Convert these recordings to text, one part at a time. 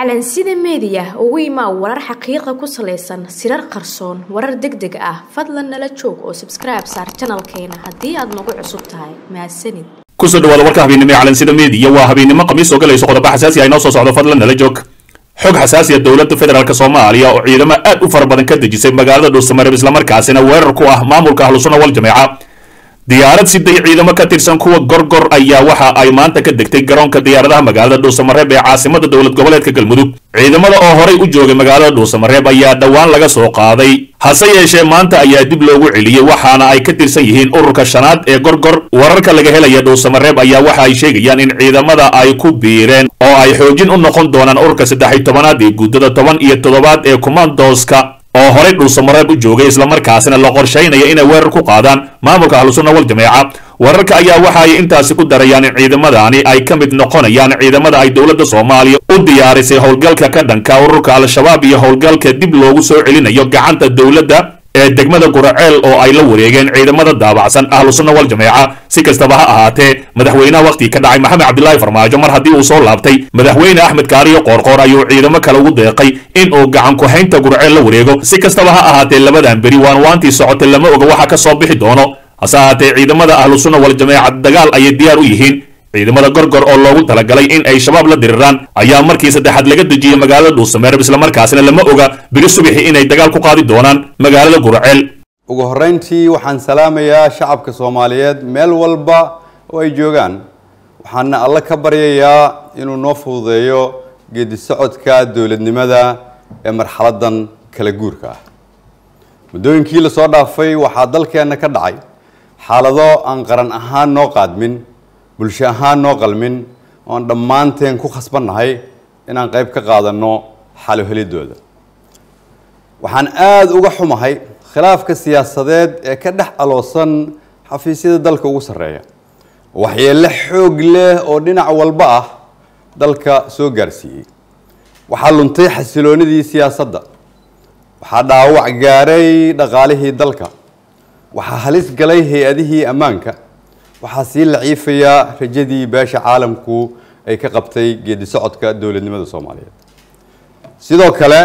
calansida meediya ugu imaa warar xaqiiqa ku salaysan sirar qarsoon warar deg deg ah fadlan nala joog oo sabskribe saar janalkeena haddii aad nagu cusub tahay mahadsanid kusoo dhawaada warka habeennimo ee calansida meediya waa habeennimo khamiis oo galayso qodobo xasaasi ah inoo soo socdo fadlan nala joog xog xasaasiya dowladda federaalk soomaaliya oo ciidamo aad u fara badan ka dejisay magaalada dhuusamareeb islamarkaasina weerar ku ah maamulka ahlusuna wal jameeca diyaarad siday ciidamo ka tirsan kuwa gorgor ayaa waxa ay maanta ka degtay garoonka diyaaradaha magaalada dhuusamareeb ee caasimada dowlad goboleedka galmudug ciidamada oo horay u joogay magaalada dhuusamareeb ayaa dhowaan laga soo qaaday hase yeeshee maanta ayaa dib loogu celiyey waxaana ay ka tirsan yihiin ururka shanaad ee gorgor wararka laga helaya dhuusamareeb ayaa waxa ay sheegayaan in ciidamada ay ku biireen oo ay xoojin u noqon doonaan ururka saddex iyo tobanaad ee guddada toban iyo toddobaad ee kumandoska oo horay dhuusamareeb u joogay islamarkaasina la qorshaynaya inay weerar ku qaadaan maamulka ahlusunna wal jameeca wararka ayaa waxa ay intaasi ku darayaan in ciidamadani ay ka mid noqonayaan ciidamada ay dowladda soomaaliya u diyaarisay howlgalka ka dhanka ururka al-shabaab iyo howlgalka dib loogu soo celinayo gacanta dowladda ee degmada guraceel oo ay la wareegeen ciidamada daabacsan ahlusunna wal jameeca si kastaba ha ahaatee madaxweynaha wakhtigii ka dhacay maxamed cabdilaahi farmaajo mar haddii uu soo laabtay madaxweyne axmed kaariyo qoorqoor ayuu ciidamo kale ugu deeqay in uu gacan ku-haynta gurceel la wareego si kastaba ha ahaatee labadan beri waan waantii socotay lama oga waxa ka soo bixi doono hase ahaatee ciidamada ahlusunna wal jameeca dagaal ayay diyaar u yihiin ciidamada gorgor oo loogu talagalay in ay shabaab la diriraan ayaa markii saddexaad laga dejiyey magaalada dhuusamareeb islamarkaasina lama oga beri subaxi inay dagaal ku qaadi doonaan magaalada gurceel ugu horreyntii waxaan salaamayaa shacabka soomaaliyeed meel walba oo ay joogaan waxaana alle ka baryayaa inuu noo fududeeyo geedi socodka dowladnimada ee marxaladan kala guurka ah muddooyinkii lasoo dhaafay waxaa dalkeenna ka dhacay xaalado aan qaran ahaan noo qaadmin bulsho ahaan noo qalmin oon dhammaanteen ku khasbannahay inaan qayb ka qaadanno xalo helidooda waxaan aada uga xumahay khilaafka siyaasadeed ee ka dhex aloosan xafiisyada dalka ugu sarreeya waxyeello xoog leh oo dhinac walba ah dalka soo gaarsiiyey waxaa luntay xasiloonidii siyaasadda waxaa dhaawac gaaray dhaqaalihii dalka waxaa halis galay hay-adihii ammaanka waxaa sii laciifayaa rajadii beesha caalamku ay ka qabtay geedi socodka dowladnimada soomaaliyeed sidoo kale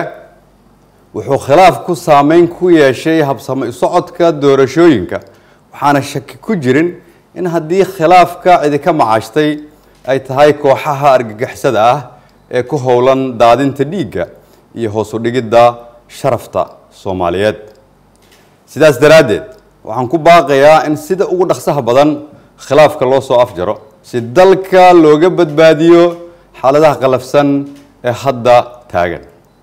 wuxuu khilaafku saameyn ku yeeshay habsamo socodka doorashooyinka waxaana shaki ku jirin in haddii khilaafka idinka macaashtay ay tahay kooxaha argagixisada ah ee ku howlan daadinta dhiigga iyo hoosu dhigidda sharafta soomaaliyeed sidaas daraaddeed waxaan ku baaqayaa in sida ugu dhaqsaha badan khilaafka loo soo afjaro si dalka looga badbaadiyo xaaladaha qalafsan ee hadda taagan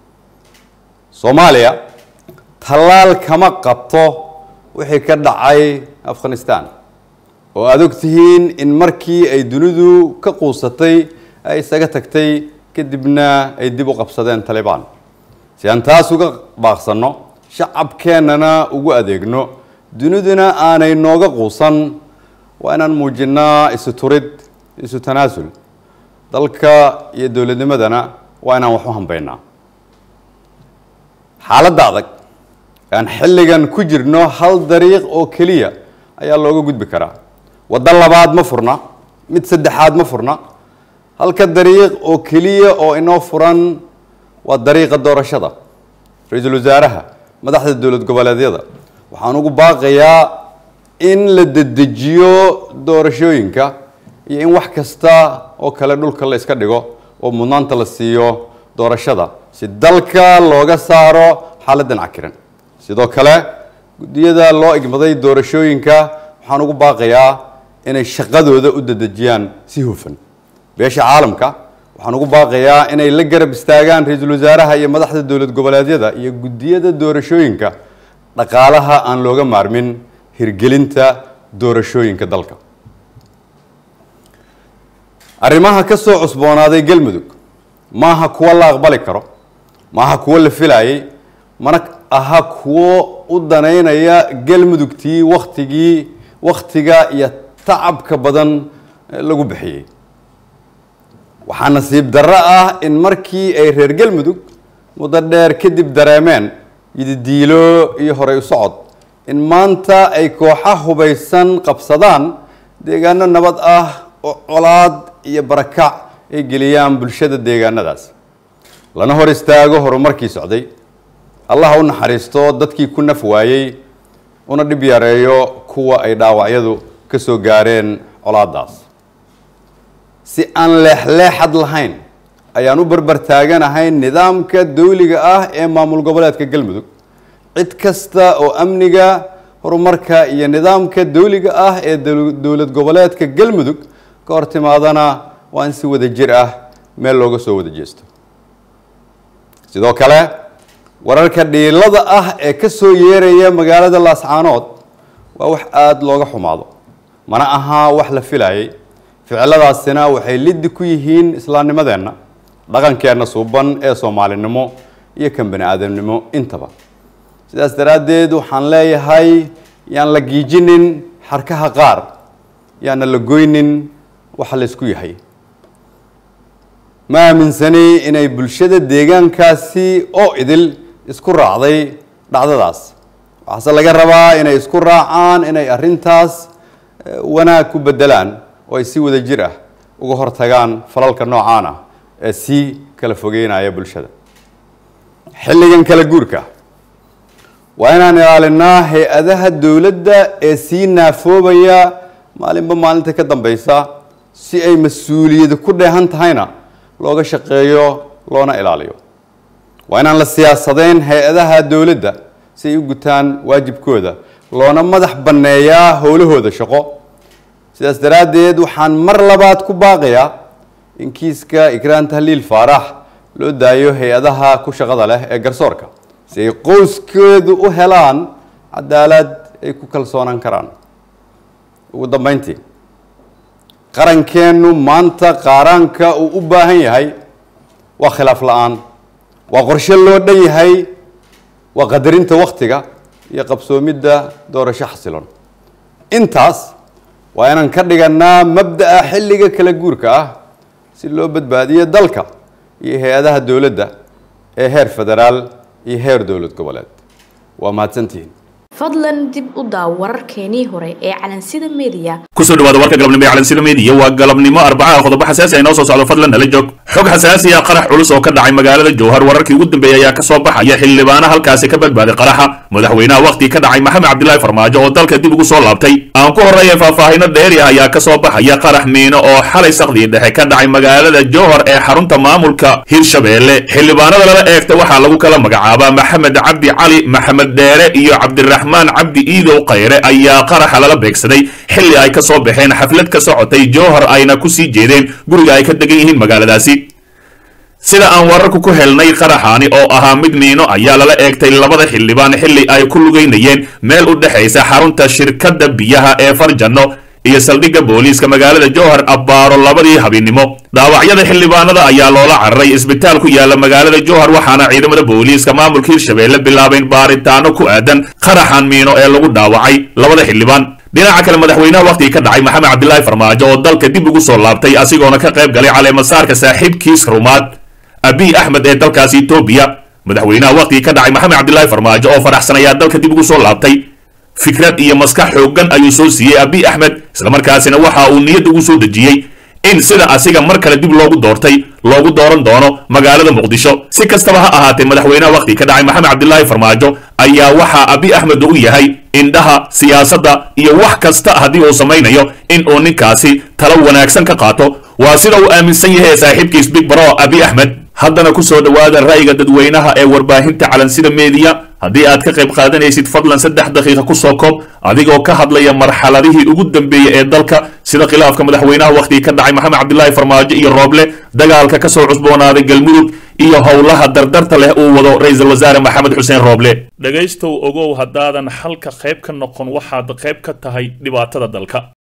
soomaaliya tallaal kama qabto wixii ka dhacay afghanistan oo aada og tihiin in markii ay dunidu ka quusatay ay isaga tagtay kadibna ay dib u qabsadeen talibaan si aan taas uga baaqsanno shacabkeennana ugu adeegno duniduna aanay nooga quusan waa inaan muujinnaa isu turid isu tanaasul dalka iyo dowladnimadana waa inaan wax u hambaynaa xaaladda adag aan xilligan ku jirno hal dariiq oo keliya ayaa looga gudbi karaa waddo labaad ma furna mid saddexaad ma furna halka dariiq oo keliya oo inoo furan waa dariiqa doorashada ra-iisul wasaaraha madaxda dowlad goboleedyada waxaan ugu baaqayaa in la dedejiyo doorashooyinka iyo in wax kasta oo kale dhulka la iska dhigo oo mudnaanta la siiyo doorashada si dalka looga saaro xaaladdan cakiran sidoo kale guddiyada loo igmaday doorashooyinka waxaan ugu baaqayaa inay shaqadooda u dedejiyaan si hufan beesha caalamka waxaan ugu baaqayaa inay la garab istaagaan ra-iisul wasaaraha iyo madaxda dowlad goboleedyada iyo guddiyada doorashooyinka dhaqaalaha aan looga maarmin hirgelinta doorashooyinka dalka arrimaha ka soo cusboonaaday galmudug maaha kuwo la aqbali karo maaha kuwo la filayay mana aha kuwo u danaynaya galmudugtii waktigii wakhtiga iyo tacabka badan lagu bixiyey waxaa nasiib darro ah in markii ay reer galmudug muddo dheer kadib dareemeen yididiilo iyo horey u socod in maanta ay kooxa hubaysan qabsadaan deegaano nabad ah oo colaad iyo barakac ay geliyaan bulshada deegaanadaas lana hor istaago horumarkii socday allaha u naxariisto dadkii ku naf waayey una dhib yareeyo kuwa ay dhaawacyadu ka soo gaareen colaadaas si aan leexleexad lahayn ayaan u barbar taaganahay nidaamka dawliga ah ee maamul goboleedka galmudug cid kasta oo amniga horumarka iyo nidaamka dawliga ah ee dowlad goboleedka galmudug ka hor timaadana waa in si wada jir ah meel looga soo wada jeesto sidoo kale wararka dhiilada ah ee ka soo yeeraya magaalada laascaanood waa wax aada looga xumaado mana ahaa wax la filayay ficiladaasina waxay liddi ku yihiin islaamnimadeenna dhaqankeenna suuban ee soomaalinimo iyo kan bani aadamnimo intaba sidaas daraaddeed waxaan leeyahay yaan la giijinin xarkaha qaar yaana la goynin waxa la isku yahay ma aaminsani inay bulshada deegaankaasi oo idil isku raacday dhacdadaas waxaase laga rabaa inay isku raacaan inay arrintaas wanaag ku bedelaan oo ay si wada jir ah uga hortagaan falalka noocaan ah ee sii kala fogeynaya bulshada xilligan kala guurka waa inaan ilaalinaa hay-adaha dowladda ee sii naafoobaya maalinba maalinta ka dambeysa si ay mas-uuliyadu ku dheehan tahayna looga shaqeeyo loona ilaaliyo waa inaan la siyaasadeyn hay-adaha dowladda si ay u gutaan waajibkooda loona madax banneeyaa howlahooda shaqo sidaas daraaddeed waxaan mar labaad ku baaqayaa in kiiska ikraan tahliil faarax loo daayo hay-adaha ku shaqada leh ee garsoorka si ay qoyskeedu u helaan cadaalad ay ku kalsoonaan karaan ugu dambeyntii qarankeennu maanta qaaraanka uu u baahan yahay waa khilaaf la-aan waa qorshe loo dhan yahay waa qadarinta waktiga iyo qabsoomidda doorasho xasilon intaas waa inaan ka dhiganaa mabda'a xilliga kala guurka ah si loo badbaadiyo dalka iyo hay-adaha dowladda ee heer federaal iyo heer dowlad goboleed waa mahadsantihiin fadlan dib u daaw wararkeenii hore ee calansida media kusoo dhawaada warka galabnimo ee calansida media waa galabnimo arbacaha qodobo xasaasi ay noo soo socdo fadlan nala joog xog xasaasi ah qarax culus oo ka dhacay magaalada jowhar wararkii ugu dambeeyey ayaa kasoo baxaya xildhibaana halkaasi ka badbaaday qaraxa madaxweynaha waqti ka dhacay maxamed cabdilaahi farmaajo oo dalka dib ugu soo laabtay aan ku horreeya faahfaahino dheeri ah ayaa kasoo baxaya qarax miino oo xalay saqdii dhexe ka dhacay magaalada jowhar ee xarunta maamulka hirshabeelle xildhibaanada lala eegta waxaa lagu kala magacaabaa maxamed cabdi cali maxamed dheere iyo cabdiraxmaan cabdi iidow khayre ayaa qaraxa lala beegsaday xilli ay kasoo baxeen xaflad ka socotay jowhar ayna kusii jeedeen guriga ay ka degan yihiin magaaladaasi sida aan wararku ku helnay qaraxaani oo ahaa mid miino ayaa lala eegtay labada xildhibaan xilli ay ku lugaynayeen meel u dhexaysa xarunta shirkadda biyaha ee farjanno iyo saldhigga booliiska magaalada jowhar abbaaro labadii habeennimo dhaawacyada xildhibaanada ayaa loola cararay isbitaal ku yaala magaalada jowhar waxaana ciidamada booliiska maamulka hirshabeelle bilaabeen baaritaano ku aadan qaraxan miino ee lagu dhaawacay labada xildhibaan dhinaca kale madaxweynaha waqtigii ka dhacay maxamed cabdilaahi farmaajo oo dalka dib ugu soo laabtay asigoona ka qayb galay caleemasaarka saaxiibkiis rumaad abiy axmed ee dalkaasi etoobiya madaxweynaha waqtigii ka dhacay maxamed cabdilaahi farmaajo oo faraxsan ayaa dalka dib ugu soo laabtay fikrad iyo maskax xooggan ayuu soo siiyey abiy axmed islamarkaasina waxa uu niyad ugu soo dejiyey in sida asiga mar kale dib loogu doortay loogu dooran doono magaalada muqdisho si kastaba ha ahaatee madaxweynaha waqtigii ka dhacay maxamed cabdilaahi farmaajo ayaa waxaa abiy axmed u yahay indhaha siyaasadda iyo wax kasta haddii uu samaynayo in uu ninkaasi talo wanaagsan ka qaato waa sida uu aaminsan yahay saaxiibkiis big bro abiy axmed haddana ku soo dhowaada ra'yiga dadweynaha ee warbaahinta calansida meediya haddii aad ka qayb qaadanaysid fadlan saddex daqiiqa ku soo koob adigoo ka hadlaya marxaladihii ugu dambeeyey ee dalka sida khilaafka madaxweynaha waqtigii ka dhacay maxamed cabdilaahi farmaajo iyo rooble dagaalka ka soo cusboonaaday galmudug iyo howlaha dardarta leh uu wado ra-iisul wasaare maxamed xuseen rooble dhegaystow ogow haddaadan xalka qayb ka noqon waxaad qayb ka tahay dhibaatada dalka